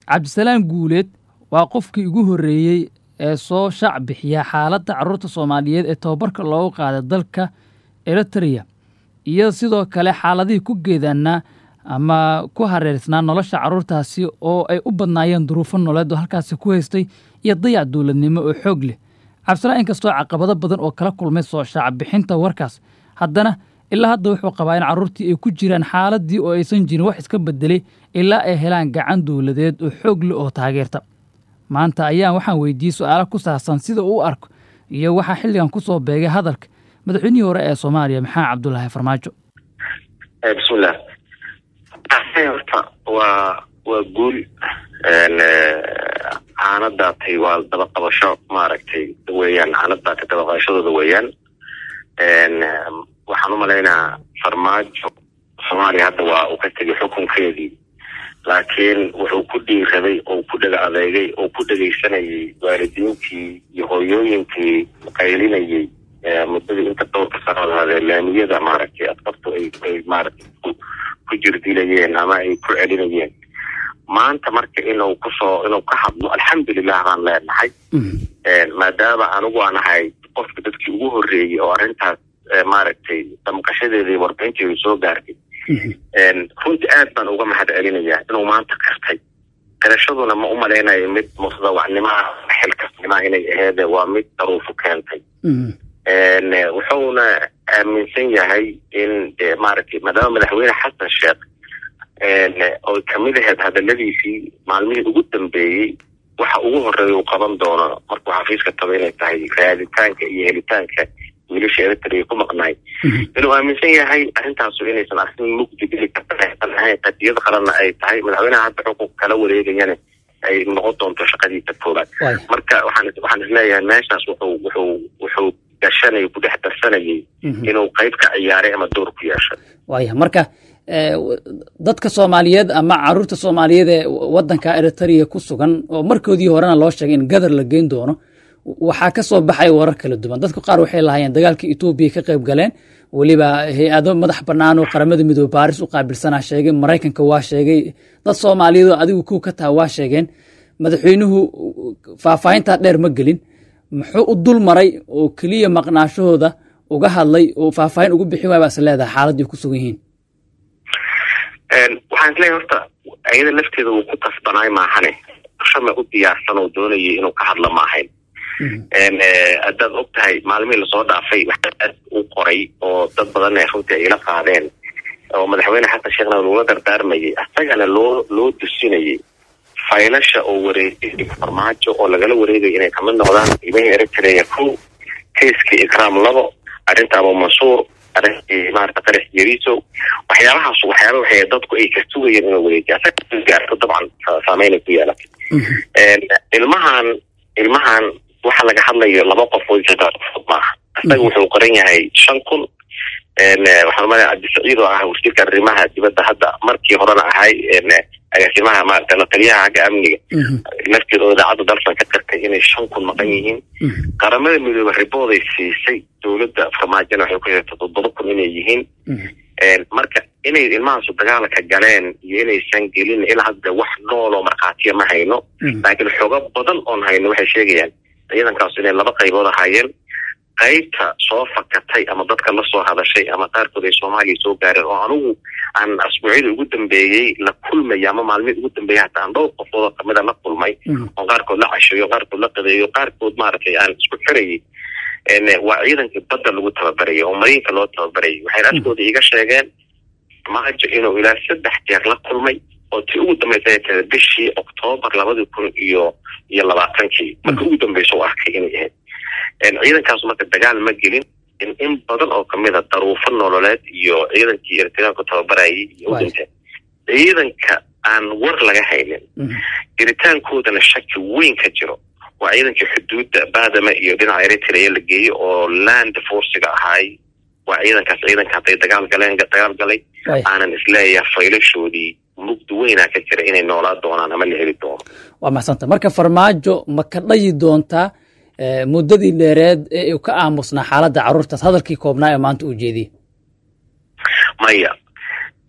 cabdisalaam guuleed waa qofkii ugu horreeyey ee soo shaac bixiya xaaladda carruurta soomaaliyeed ee tababarka loogu qaaday dalka eritrea iyo sidoo kale xaaladihii ku geedaanaa ama ku hareersnaa nolosha carruurtaasi oo ay u badnaayeen duruufo nololeed oo halkaasi ku haystay iyo dayac dowladnimo oo xoog leh cabdisalaam inkastoo caqabado badan oo kala kulmay soo shaac bixinta warkaas haddana ilaa hadda wuxuu qabaa in carruurtii ay ku jiraan xaaladii oo aysan jirin wax iska bedelay ilaa ay helaan gacan dowladeed oo xoog leh oo taageerta maanta ayaan waxaan weydiiyey su-aalo ku saabsan sida uu u arko iyo waxaa xilligan ku soo beegay hadalka madaxweynihii hore ee soomaaliya maxamed cabdulaahi farmaajo bismillah horta waa waa guul caanadaatay waa dabaqabasho maaragtay weeyaan caanadaatay dabaqabashadooda weeyaan waxaan u malaynaa farmaajo soomaaliya hadda waa uu ka tegay xukunkeedii laakiin wuxuu ku dhiiraday oo ku dhega adeegay oo ku dhegaysanayay waalidiintii iyo hooyooyinkii qaylinayay muddadii inta dhowrka sanood hadee laamiyada maaragtay adqabtu ay ay maaragtay ku jirdilayeen ama ay ku celinayeen maanta marka inuu kusoo inuu ka hadlo alxamdulilah baan leenahay maadaama anigu aan ahay qofka dadkii ugu horreeyey oo arrintaas maaragtay damqashadeedii warbixinteedu soo gaartay runtii aad baan uga mahad celinayaa inuu maanta kartay garashaduna ma u malaynayo mid mutadawacnimaha xilkasnimaa inay aheede waa mid daruufu keentay wuxuuna aaminsan yahay in maaragtay maadaama madaxweyne xasan sheekh oo kamid aheyd hadaladiisii maalmihii ugu dambeeyey waxa ugu horeeya uu qaban doono markuu xafiiska tago inay tahay raaditaanka iyo helitaanka wiilasha eritrea ku maqnaay inuu aaminsan yahay arrintaasu inaysan arrin mugdi geli karta ahayn qadiyad qaranna ay tahay madaxweynaha hadda xukun kala wareegayana ay noqon doonto shaqadiisa koobaad marka waxaan waxaan isleeyahay meeshaas wuxuu wuxuu wuxuu gashanay ku dhex darsanayay inuu qayb ka ciyaaray ama door ku yeeshay waaya marka dadka soomaaliyeed ama caruurta soomaaliyeed ee wadanka eritrea ku sugan oo markoodii horena loo sheegay in gadar la geyn doono waxaa ka soo baxay warar kala duwan dadku qaar waxay lahaayeen dagaalkii etoobiya ka qayb galeen weliba hay-ado madax bannaan oo qaramada midoobe baaris u qaabilsanaa sheegay maraykanka waa sheegay dad soomaaliyeed oo adigu kow ka taha waa sheegeen madaxweynuhu faahfaahintaa dheer ma gelin muxuu u dul maray oo keliya maqnaashahooda uga hadlay oo faahfaahin ugu bixin waay baa is leedahay xaaladii ku sugan yihiin waxaan isleeyahay horta ayada lafteeda uu ku kasbanaay maahane shame u diyaarsan oo doonayay inuu ka hadla maahayn haddaad og tahay maalmihii lasoo dhaafay waxaad u qoray oo dad badan ee runtii ay ila qaadeen oo madaxweyne xasan sheekhna loola dardaarmayay asagana loo loo dusinayay faylasha oo wareegay farmaajo oo lagala wareegaya inay kamid noqdaan qiimihii eritrea kow keiskii ikraam labo arrinta abu mansuur arrintii maarata qarax yariso waxyaabahaas waxyaaba waxay dadku ay ka sugayeen inuu wareejiya asaga gaarto dabcan saameynay ku yeelatay ilmahan ilmahan waxa laga hadlayo laba qof oo fud maaha isaga wuxuu qoran yahay shan kun waxaan umaleya cabdisaciid oo ah wasiirka arrimaha dibadda hadda markii horena ahay agaasimaha maarata la taliyaha xagga amniga lafteeda oo idaacadda dalsan ka qirtay inay shan kun maqan yihiin qaramada midoobe ribooday siisay dowladda farmaajona waxay ku sheegtay toddoba kun inay yihiin marka inay ilmahaasu dagaalka galeen iyo inaysan gelin ilaa hadda wax nool oo markhaatiya ma hayno laakiin xogo badan oon hayno waxay sheegayaan ciidankaasu inay laba qaybood ahaayeen qaybta soo fakatay ama dadka la soo hadashay ama qaarkood ay soomaaliya soo gaareen oo anigu aan asbuucyada ugu dambeeyey la kulmaya ama maalmihii ugu dambeeyay hata aan dhowr qofood oo kamida la kulmay oo qaarkood la casheeyo qaarkood la qadeeyo qaarkood maaragtay aan isku xirayay waa ciidankii badda lagu tababarayay oo mariinka loo tababarayay waxay afkooda iga sheegeen maajo inuu ilaa saddex jeer la kulmay oo tii ugu dambaysa tahay bishii oktoobar labadii kun iyo iyo labaatankii marka ugu dambeysa u arkay inay ahayd ciidankaas marka dagaal ma gelin in badan oo kamid a daruufo nololeed iyo ciidankii eritreanku tababarayay iyo u dhinteen ciidanka aan war laga haynin jiritaankoodana shaki weyn ka jiro waa ciidankii xuduudda baadama iyo dhinaca eritrea la geeyo oo land forciga ahaay waa ciidankaas ciidanka hadday dagaal galeen dagaal galay aanan isleeyahay faylashoodii mugdi weynaa ka jira inay noolaa doonaan ama la heli doono waa maxsanta marka farmaajo ma ka dhayi doontaa muddadii dheereed ee uu ka aamusnaa xaaladda carruurtaas hadalkii koobnaa ee maanta uu jeediyey maya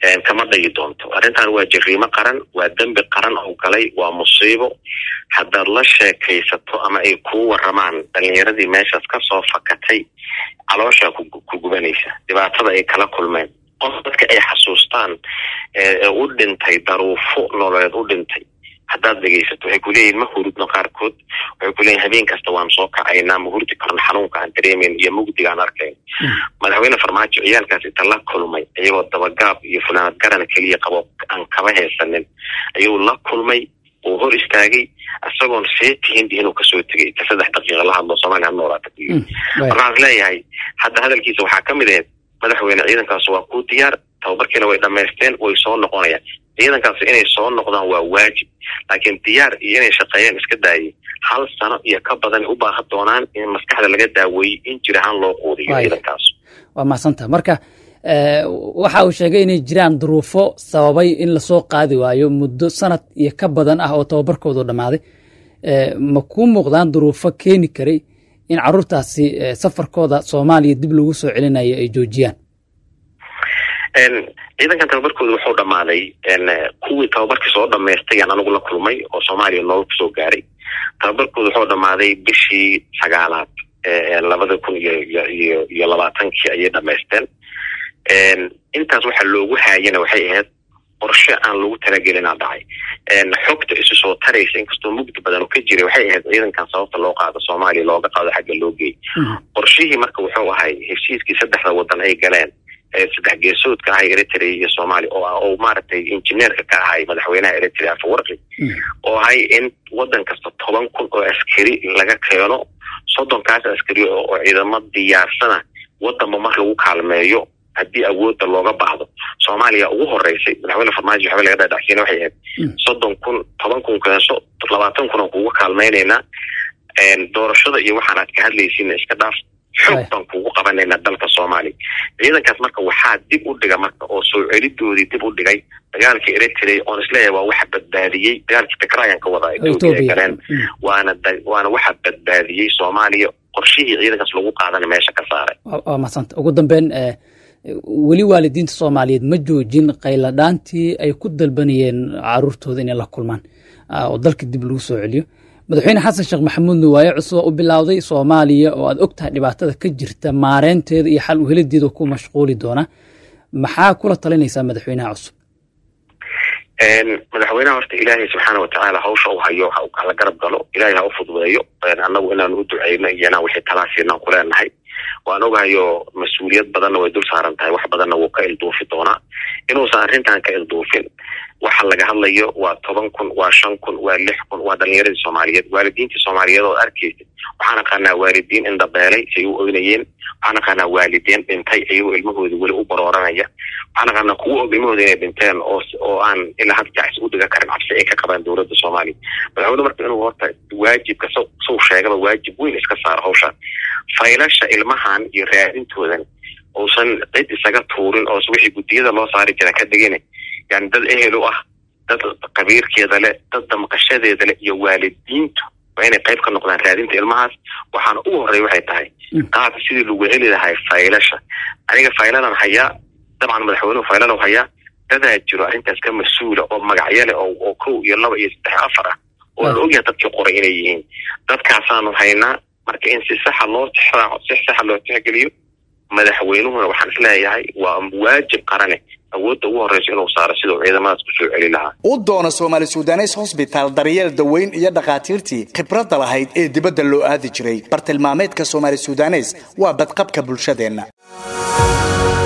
kama dhayi doonto arrintan waa jariimo qaran waa dembi qaran oo galay waa musiibo haddaad la sheekaysato ama ay kuu waramaan dhalinyaradii meeshaas kasoo fakatay calooshaa ku gubanaysa dhibaatada ay kala kulmeen qof dadka ay xasuustaan ee u dhintay daruufo nololeed u dhintay haddaad dhegaysato waxay kuleeyihin ma hurudno qaarkood waxay kuleeyihin habeen kasta waan soo kacaynaa ma hurdi karno xanuunka aan dareemeyn iyo mugdiga aan arkayn madaxweyne farmaajo ciyaalkaas inta la kulmay iyagoo dabagaab iyo funaanad garan keliya qabo aan kaba haysanin ayuu la kulmay uu hor istaagay isagoon seetihin inuu kasoo tegay ta saddex daqiiqa la hadlo soomaliya ha noolaata markaan is leeyahay hadda hadalkiisa waxaa kamid ahayd madaxweyne ciidankaas waa kuu diyaar tababarkiina way dhamaysteen way soo noqonayaan ciidankaas inay soo noqdaan waa waajib laakiin diyaar iyo inay shaqeeyaan iska daayay hal sano iyo ka badan u baahan doonaan in maskaxda laga daaweeyey in jir ahaan loo quudiyo ciidankaas waa mahadsantaha marka waxa uu sheegay inay jiraan duruufo sababay in lasoo qaadi waayo muddo sanad iyo ka badan ah oo tababarkoodu dhammaaday ma kuu muuqdaan duruufo keeni karay in caruurtaasi safarkooda soomaaliya dib lagu soo celinayo ay joojiyaan ciidankan tababarkooda wuxuu dhammaaday kuwii tababarkii soo dhamaystayaan anigu la kulmay oo soomaaliya nooga kusoo gaaray tababarkooda wuxuu dhammaaday bishii sagaalaad labada kun iyo iyo iyo labaatankii ayay dhamaysteen intaas waxa loogu haayana waxay ahayd qorshe aan lagu talagelinaa dhacay xogta isu soo taraysa inkastoo mugdi badan oo ka jiray waxay ahayd ciidankan sababta loo qaado soomaaliya looga qaado xagga loo geey qorshihii marka wuxuu ahay heshiiskii saddexda wadan ay galeen saddex geesoodka ahay eritrea iyo soomaaliya oo oo maaragtay injineerka ka ahay madaxweynaha eritrea afawarqi oo ahay in wadan kasta toban kun oo askari laga keeno soddonkaas askari oo ciidamo diyaarsana wadanba mar lagu kaalmeeyo haddii awoodda looga baahdo soomaaliya ugu horeysay madaxweyne farmaajo waxba laga dhadhacsiina waxay ahayd soddon kun toban kun keenso labaatan kun aan kugu kaalmaynaynaa doorashada iyo waxaan aad ka hadlaysiina iska dhaaf xoog baan kugu qabanaynaa dalka soomaaliya ciidankaas marka waxaa dib u dhiga marka oo soo celidoodii dib u dhigay dagaalka eritrea oon isleeyahay waa waxa badbaadiyey dagaalkii tigrayaan ka wadaa etoobiya ay galeen waana waana waxa badbaadiyey soomaaliya qorshihii ciidankaas lagu qaadana meesha ka saaray waa mahadsanta ugu dambeyn weli waalidiinta soomaaliyeed ma joojin qayladhaantii ay ku dalbanayeen caruurtooda inay la kulmaan oo dalka dib lagu soo celiyo madaxweyne xasan sheekh maxamuudna waaye cusub u bilowday soomaaliya oo aad og tahay dhibaatada ka jirta maareynteeda iyo xal uhelideeda ku mashquuli doona maxaa kula talinaysaa madaxweynaha cusub madaxweynaha horta ilaahay subxaana watacaala hawsha u hayo hala garab galo ilaahay ha u fududeeyo annagu inaan u duceyno iyo inaan wixii talaasiinaan kuleenahay waan ogahayo mas-uuliyad badanna way dul saaran tahay wax badanna wuu ka ilduufi doonaa inuusan arrintan ka ilduufin waxa laga hadlayo waa toban kun waa shan kun waa lix kun waa dhalinyaradii soomaaliyeed waalidiintii soomaaliyeed oo arkaysa waxaan aqaanaa waalidiin indhabeelay say u oynayeen waxaan aqaanaa waalidiin dhintay ayagoo ilmahooda weli u barooranaya waxaan aqaanaa kuwo og ilmahooda inay dhinteen oo oo aan ilaa had jacsi u dhiga karin cabsi ay ka qabaan dowladda soomaaliya madaxweyne marka inuu horta waajibka s sow sheegaba waajib weyn iska saaro hawshaan faylasha ilmahan iyo raadintoodan uusan cid isaga tuurin oo wixii guddiyada loo saari jira ka dhigin yani dad ehel u ah dad qabiirkeeda leh dad damqashadeeda leh iyo waalidiintu waa inay qayb ka noqdaan raadinta ilmahaas waxaana ugu horreya waxay tahay qaabka sidii lagu heli lahay faylasha aniga fayladan hayaa dabcan madaxweynuhu fayladan hayaa dadaa jiro arrintaas ka mas-uula oo magacyo leh oo kow iyo laba iyo saddex afar ah oo la ogyahay dadkii qoray inay yihiin dadkaasaanu haynaa marka in si saxa loo tixraaco si saxa loo tixgeliyo madaxweynuhuna waxaan isleeyahay waa waajib qarane awoodda ugu horreysa inuu saaro sidau ciidamadaas kusoo celi lahaa u doono soomaali sudanes hosbitaal daryeel daweyn iyo dhakhaatiirtii khibradda lahayd ee dibadda loo aadi jiray bartilmaameedka soomaali sudanes waa badqabka bulshadeenna